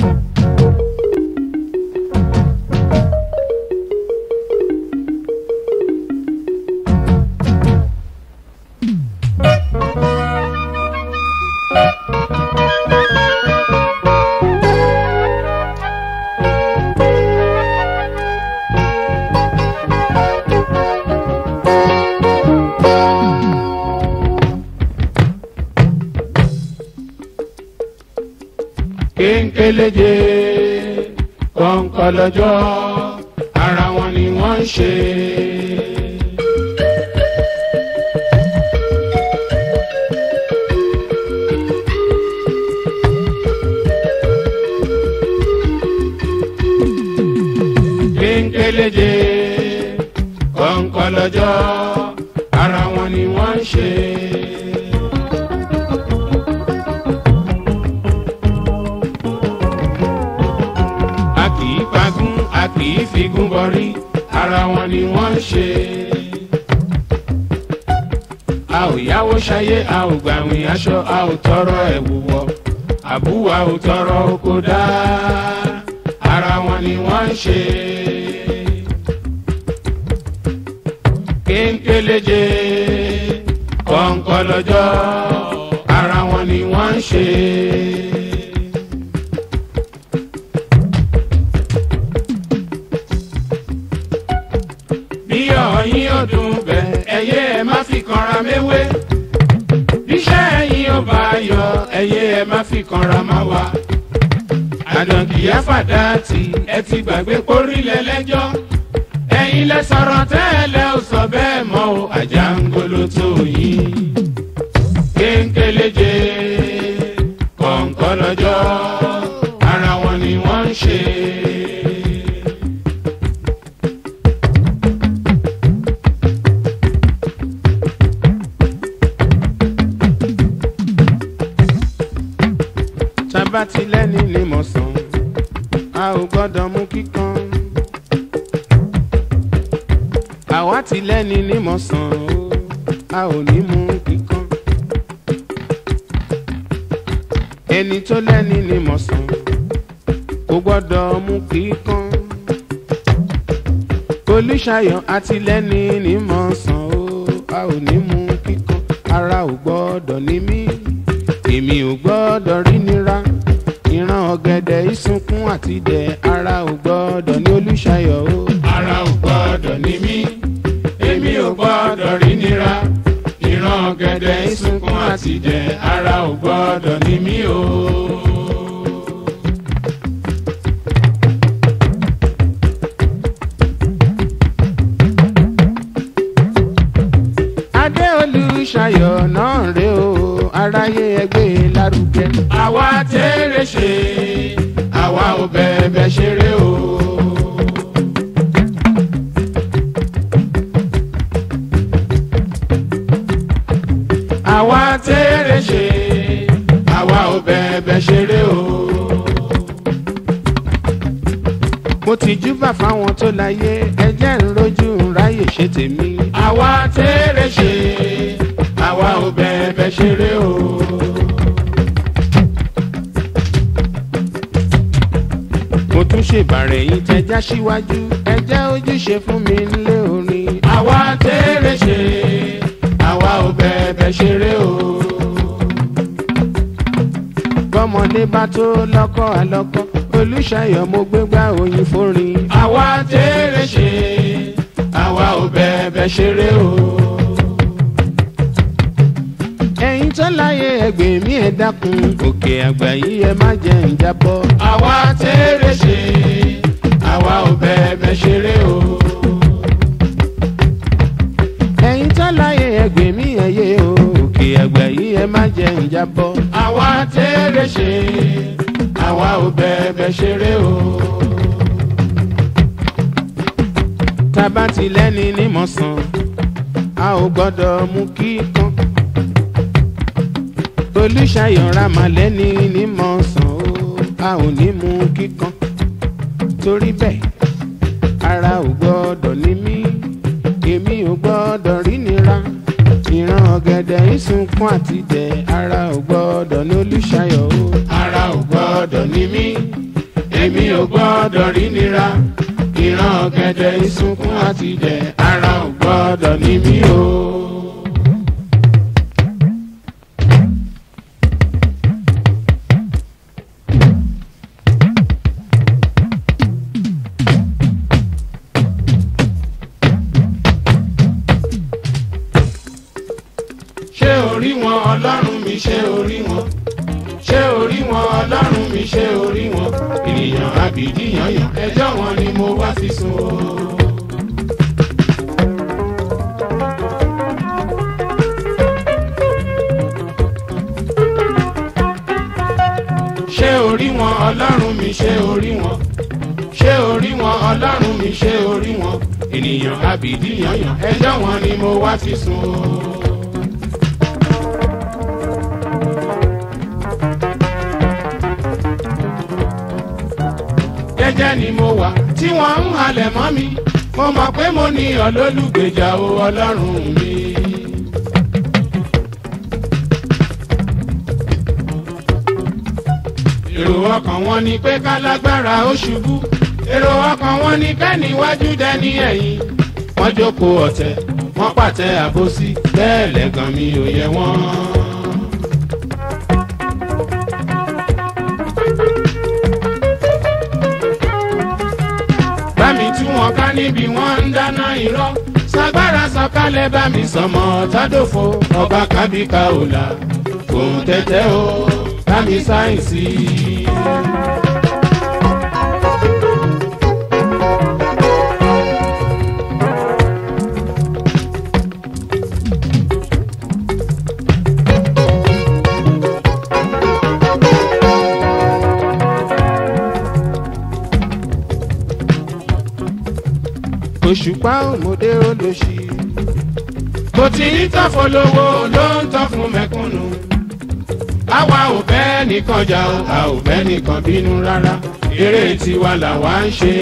kéńkéléje kọ̀ǹkọ̀lọ́jọ́ ara wọn ni wọ́n ń ṣe. kéńkéléje kọ̀ǹkọ̀lọ́jọ́ ara wọn ni wọ́n ń ṣe. a kì í pagún a kì í figún bọrí ara wọn ni wọ́n ń ṣe. a ò yáwó ṣayé a ò gbàwìn aṣọ a ò tọrọ ẹ̀wù wọ̀ àbúwà ò tọrọ oko dá ara wọn ni wọ́n ń ṣe. kéńkéléje kọ̀ǹkọ̀lọ́jọ́ ara wọn ni wọ́n ń ṣe. bí ọ̀yin ọdún bẹ̀ ẹyẹ ẹ má fi kanra méwé bíṣẹ́ ẹ̀yin ò bá yọ ẹyẹ ẹ má fi kanra má wa àdànkìyá fàdáàtì ẹ ti gbàgbé pórílẹ̀ lẹ́jọ́ ẹ̀yin lẹ sọ̀rọ̀ tẹ́lẹ̀ ò sọ bẹ́ẹ̀ mọ́ o àjàngolo tó yín kéńkéléje kọ̀ǹkọ̀lọ́jọ́ ara wọn ni wọ́n ń ṣe. tabatilẹ́ni ni mo sàn a ò gbọ́dọ̀ mú kíkan. àwa ti lẹ́ni ní mo sàn o a ò ní mú kíkan. ẹni tó lẹ́ni ní mo sàn kò gbọ́dọ̀ mú kíkan. olùṣàyọ̀ àti lẹ́ni ní mo sàn o a ò ní mú kíkan. ara ò gbọ́dọ̀ ní mí èmi ò gbọ́dọ̀ rí nira ìran ọ̀gẹ̀dẹ̀ ìsunkún àti dẹ̀ ara ò gbọ́dọ̀ ní olùṣàyọ̀ o. ara ò gbọ́dọ̀ ní mí èmi ò gbọ́dọ̀ rí nira ìran ọ̀gẹ̀dẹ̀ ìsunkún àti dẹ̀ ara ò gbọ́dọ̀ ní mí o. adé olùṣàyọ̀ náà rè o aráyé ẹgbẹ́ lárugẹ. àwa tẹ́rẹ̀ ṣe àwa ò bẹ̀bẹ̀ ṣeré o. àwa tẹ́rẹ̀ ṣe àwa ò bẹ̀bẹ̀ ṣeré o. mo ti júbà fáwọn tó láyé ẹjẹ́ ń rojú ń ráyè ṣe tèmi. àwa tẹ́rẹ̀ ṣe àwa ò bẹ̀bẹ̀ ṣeré o. mo tún ṣèbàrẹ̀ yín tẹjá síwájú ẹjẹ́ ojúṣe fún mi nílé orin. àwa tẹ́rẹ̀ ṣe àwa ò bẹ̀bẹ̀ ṣeré o. bọ́mọdé bá tó lọ́kọ́ àlọ́kọ́ olùṣàyọ̀ mo gbégbá oyin fórin. àwa tẹ́rẹ̀ ṣe àwa ò bẹ̀bẹ̀ ṣeré o. ẹ̀yin tó láyé ẹgbẹ́ mi ẹ̀ dákun òkè àgbà yìí ẹ má jẹ́ ń jábọ́. àwa tẹ́rẹ̀ ṣe àwa ò bẹ̀bẹ̀ ṣeré o. ẹ̀yin tó láyé ẹgbẹ́ mi ẹ̀ yé o òkè àgbà yìí ẹ má jẹ́ ń jábọ́. àwa tẹ́rẹ̀ ṣe àwa ò bẹ̀bẹ̀ ṣeré o. tábà ti lẹ́ni ní mọ̀sán a ò gbọ́dọ̀ mú kíkan. olùṣàyọ̀ ramalẹ́ni ní mọ̀sán o a ò ní mú kíkan. torí bẹ́ẹ̀ ara ò gbọ́dọ̀ ní mí èmi ò gbọ́dọ̀ rí nira ìran ọ̀gẹ̀dẹ̀ ìsunkún àti dẹ̀ ara ò gbọ́dọ̀ ní olùṣàyọ̀ o. ara ò gbọ́dọ̀ ní mí gbọ́dọ̀ rí nira ìran ọ̀gẹ̀dẹ̀ ìsunkún àti jẹ ara ò gbọ́dọ̀ ní mí o. ṣé orí wọn ọlọ́run mi ṣé orí wọn ṣé orí wọn ọlọ́run mi ṣé orí wọn ènìyàn àbìdíyànyàn ẹjọ́ wọn ni mo wá fi sùn o. ṣé orí wọn ọlọ́run mi ṣé orí wọn ṣé orí wọn ọlọ́run mi ṣé orí wọn ènìyàn àbìdíyànyàn ẹjọ́ wọn ni mo wá fi sùn o. jẹ́jẹ́ ni mo wà tí wọ́n ń halẹ̀ mọ́ mi mo mọ̀ pé mo ní olólùgbèjà o ọlọ́run mi. èrò ọkàn wọn ni pé kálágbára ó ṣubú èrò ọkàn wọn ni kẹ́niwájú dẹni ẹ̀yìn wọ́n jókòó ọ̀tẹ̀ wọ́n pàtẹ àbòsí bẹ́ẹ̀ lẹ́gàn mi ò yẹ wọ́n. bámi tú wọn ká níbi wọn ń dáná irọ́ sagbára sọ̀kalẹ̀ bámi sọmọ tádòfo ọba kábíkà òlà òun tẹ́tẹ́ o bámi sáyẹ̀nsì. òṣùpá òmòdé olóṣì. kò tí ń tán fọlọ́wọ́ ló ń tán fún mẹ́kúnnù. àwa ò bẹ́ẹ̀ nìkan jà o a ò bẹ́ẹ̀ nìkan bínú rárá eré tiwa làwa ń ṣe.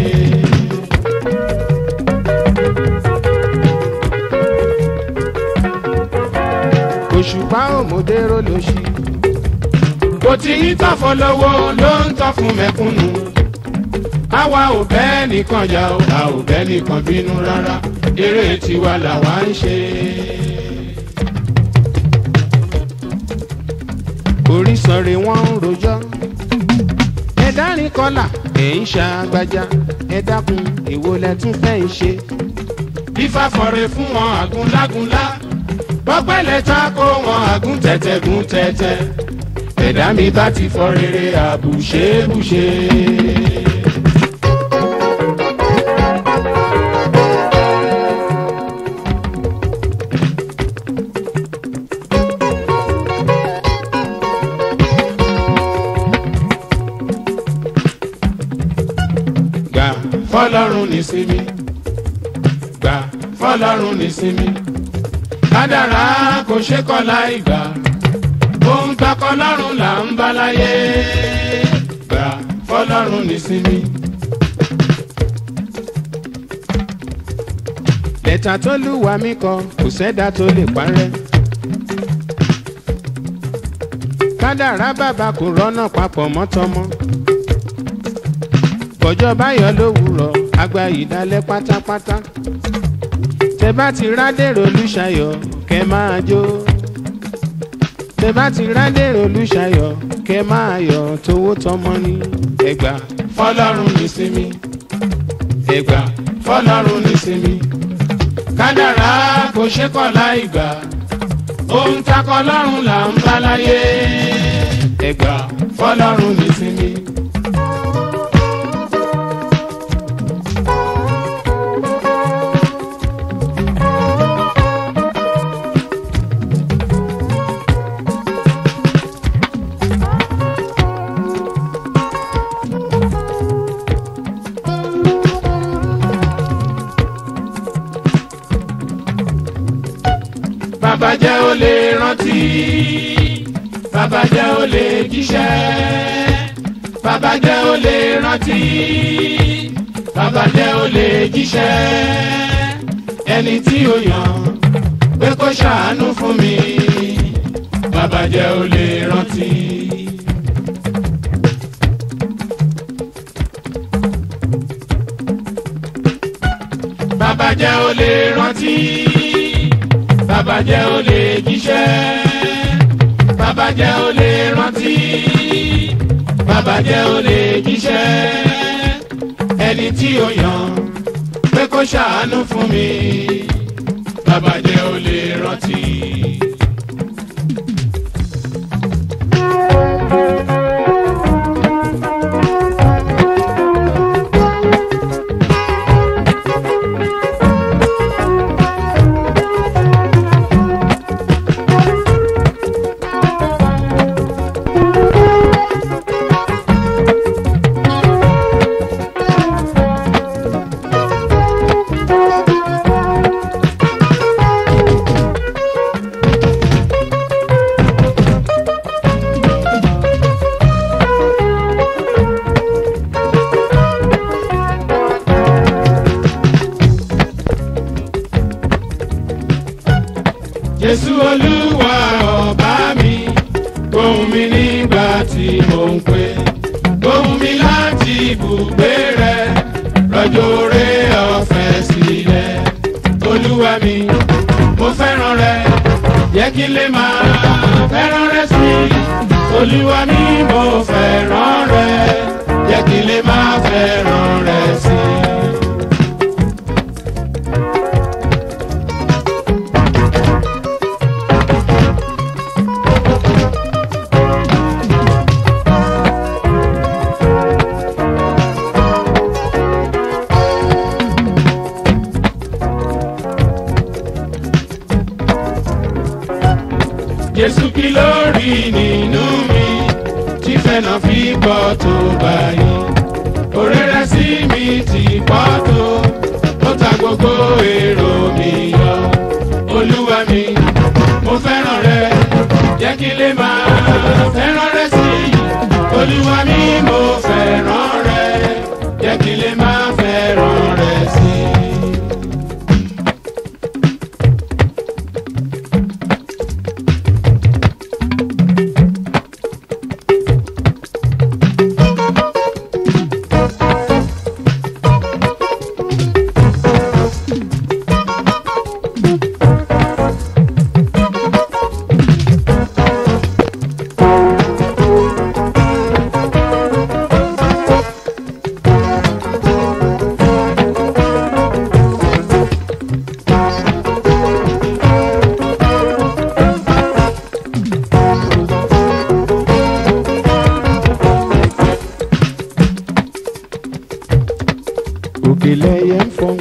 òṣùpá òmòdé olóṣì. kò tí ń tán fọlọ́wọ́ ló ń tán fún mẹ́kúnnù àwa ò bẹ́ẹ̀ nìkan jà o a ò bẹ́ẹ̀ nìkan bínú rárá eré tiwa làwa ń ṣe. orísanre wọn ń rojọ́ ẹ dárin kọlà ẹ ń ṣàgbájá ẹ dákun èwo lẹ tún fẹ́ ń ṣe. bífá fọre fún wọn àgúnlágúnlá bọ́pẹ́lẹ̀ ta kó wọn àgún tẹ̀tẹ̀ gún tẹ̀tẹ̀ ẹ̀dá mi bá ti fọ rere àbùṣebùṣe. gbà fọlọ́run ní sinmi gbà fọlọ́run ní sinmi kádàrá kò ṣe kọ́ láì gbà ohun takọ lọ́run là ń bá láyé gbà fọlọ́run ní sinmi. lẹ́tà tó lùwà mí kọ kò sẹ́dá tó lè parẹ́. kádàrá bàbá kò rọ́nà papọ̀ mọ́tọ́mọ́ kọjọ báyọ̀ lówùrọ̀ àgbà ìdálẹ́ pátápátá tẹ bá ti rádèrò olùṣàyọ̀ kẹ máa jó tẹ bá ti rádèrò olùṣàyọ̀ kẹ máa yọ̀ tówó tọmọ ní ẹgbà fọlọ́run ní sinmi ẹgbà fọlọ́run ní sinmi kádàrá kò ṣe kọ́ láì gbà ohun takọ lọ́run là ń bá láyé ẹgbà fọlọ́run ní sinmi. bàbá jẹ́ ó lè rántí bàbá jẹ́ ó lè jíṣẹ́ bàbá jẹ́ ó lè rántí bàbá jẹ́ ó lè jíṣẹ́ ẹni tí ó yàn pé kó ṣàánú fún mi bàbá jẹ́ ó lè rántí. jẹ́ ó lè rántí bàbá jẹ́ ó lè jíṣẹ́ bàbá jẹ́ ó lè rántí bàbá jẹ́ ó lè jíṣẹ́ ẹni tí ó yàn pé kó ṣàánú fún mi bàbá jẹ́ ó lè rántí. jésù olúwa ọba mi gbóhùn mi nígbà tí mò ń pè gbóhùn mi láti ibùgbé rẹ rọ̀jò rẹ ọ̀fẹ́ sílẹ̀ olúwa mi mo fẹ́ràn rẹ jẹ́ kí n lè máa fẹ́ràn rẹ sí i olúwa mi mo fẹ́ràn rẹ jẹ́ kí n lè máa fẹ́ràn rẹ sí i. jésù kí ló rí nínú mi tí fẹ́nà fi pọ̀ tó báyìí òréré sí mi ti pọ̀ tó ó ta gbogbo èrò mi yọ olúwa mi mo fẹ́ràn rẹ jẹ́ kí lè máa fẹ́ràn rẹ sí i olúwa mi mo fẹ́ràn rẹ jẹ́ kí lè máa fẹ́ràn rẹ sí i. òkèlè yẹn ń fọn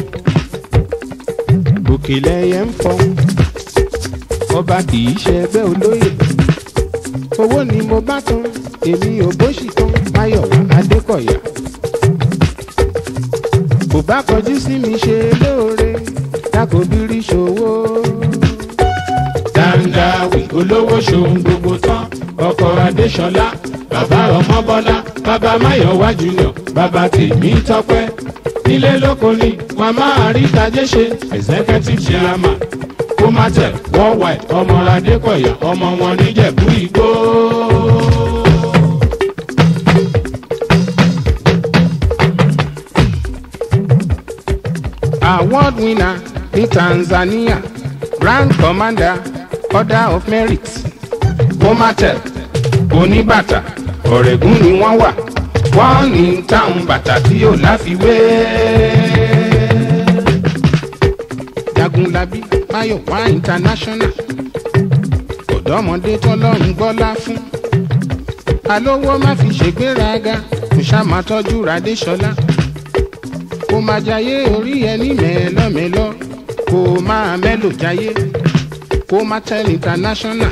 òkèlè yẹn ń fọn ọba kì í ṣe ẹgbẹ́ olóyè owó ni mo bá tán èmi ò bóṣì tán máyọ̀wá adékọ̀yà kò bá kọjú sí mi ṣe lóore dákòbírí ṣòwò. dáńdáwì olówó ṣòun gbogbo tán ọkọ̀ adéṣọlá bàbá ọmọbọ́lá bàbá máyọ̀wá junior bàbá tèmi tọ́pẹ́ nílé lóko ni wọn máa rí tajé ṣe executive chairman comatel worldwide ọmọ adékọ̀yà ọmọ wọn níjẹ̀bú igbó. award winner ní tanzania grand commander order of merit comatel oníbàtà ọ̀rẹ́gùn ni wọ́n wà wọ́n ní táwọn bàtà tí yóò láfiwé. jagunlabi mayowa international ọ̀dọ́mọdé tọ́lọ́run gbọ́lá fún alówó má fi ṣègbéraga kò ṣá máa tọ́jú radéṣọlá kó máa jayé orí ẹni mẹ́lọ́mẹ́lọ́ kó máa mẹ́lò jayé kó máa tell international.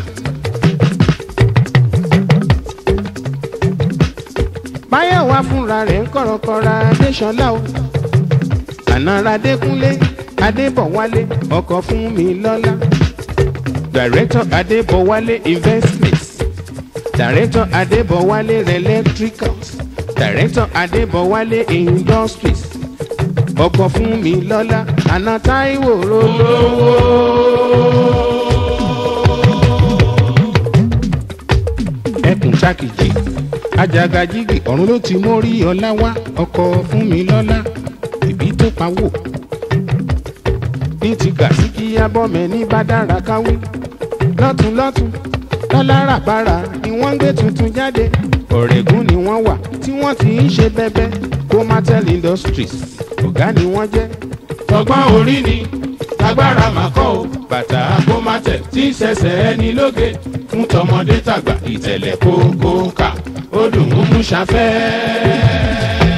báyọ̀ wá fúnra rẹ̀ ń kọ̀rọ̀kọ̀ra adéṣọlá o ànàrà adékúnlé adébọ̀wálé ọkọ̀ fún mi lọ́lá director adébọ̀wálé investments director adébọ̀wálé electricals director adébọ̀wálé industries ọkọ̀ fún mi lọ́lá àná táíwò rolówó. ẹkùn sákìjì ajagajigi ọ̀run ló ti mórí ọlá wá ọkọ̀ fún mi lọ́lá ìbí tó pawó ní ti gàsí kí abọ́mẹ ní bá dára káwí lọ́tún lọ́tún lọ́lárabàrà ni wọ́n ń gbé tuntun jáde ọ̀rẹ́gùn ni wọ́n wà tí wọ́n ti ń ṣe bẹ́bẹ́ comatel industries ọ̀gá ni wọ́n jẹ́ tọgbọ́n orí ni tagbára máa kọ́ o bàtà kómátẹ̀ tí ń ṣẹ̀ṣẹ̀ ẹni lóge fún tọmọdé tàgbà ìtẹ̀lẹ̀ kókó kà ó dùn ún mú ṣafẹ́.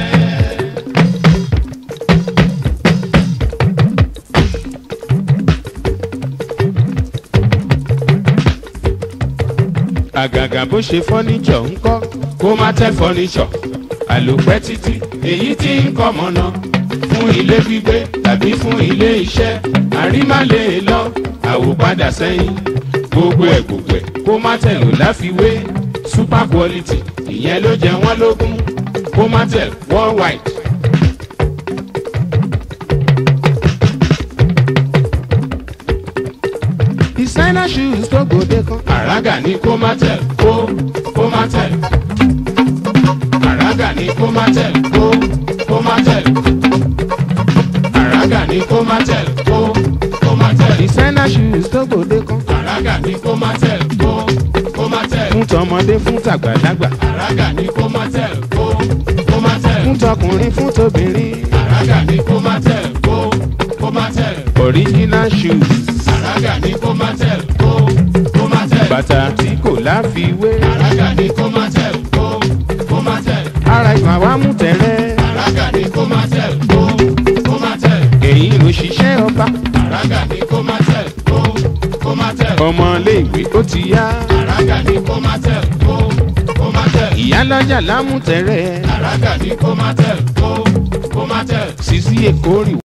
àgàgà bó ṣe fọ́níṣọ̀ ń kọ́ kómátẹ̀ fọ́níṣọ̀ àlòpẹ́ títí èyí tí ń kọ́ mọ́nà fún ilé gbígbé tàbí fún ilé iṣẹ́ àrímálè lọ àwòpadà sẹ́yìn gbogbo ẹ̀ gbogbo ẹ̀ kómátẹ̀ ló láfiwé super quality ìyẹn ló jẹ wọ́n lógún kómátẹ̀ worldwide. designer shoes tó gbòde kan àràgà ní kómátẹ̀ kó kómátẹ̀ àràgà ní kómátẹ̀ kó kómátẹ̀ àràgà ní kómátẹ̀ kó kómátẹ̀ designer shoes tó gbòde kan àràgà ní kómátẹ̀ kó kómátẹ̀ fún tọmọdé fún tàgbàlagbà àràgà ní kómátẹ̀ kó kómátẹ̀ fún tọkùnrin fún tóbìnrin àràgà ní kómátẹ̀ kó kómátẹ̀ original shoes àràgà ní kómátẹ̀ kó kómátẹ̀ bàtà tí kò láfiwé àràgà ní kómátẹ̀ kó kómátẹ̀ ara ìgbà wa mú tẹ̀rẹ́ àràgà ní kómátẹ̀ kó kómátẹ̀ èyí ló ṣiṣẹ́ ọba àràgà ní kómátẹ̀ kó kómátẹ̀ ọmọléèwé ó ti yá àràgà ní kómátẹ̀ kó kómátẹ̀ ìyálọ́jà lámú tẹ̀rẹ́ àràgà ní kómátẹ̀ kó kómátẹ̀ sisi èkó rì